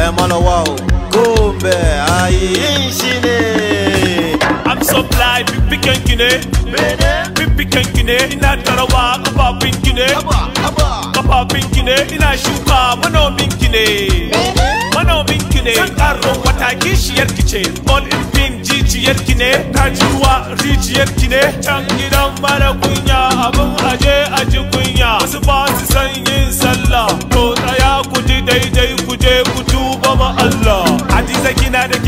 malawa gombe ayi yin shi ne I'm so fly fiffiken ki ne fiffiken ki ne ina tarawa kafafin ki ne kafafin ki ne ina shuka manomin ki ne manomin ki ne zan karo wata kishiyar ki ce all in pin jijiyar ki ne kajuwa rijiyar ki ne can gidan mara kunya abin aje aji kunya wasu ba su san yin sallah to tsaya ku ji daidai ku je ku tuba ma Allah hadiza kina da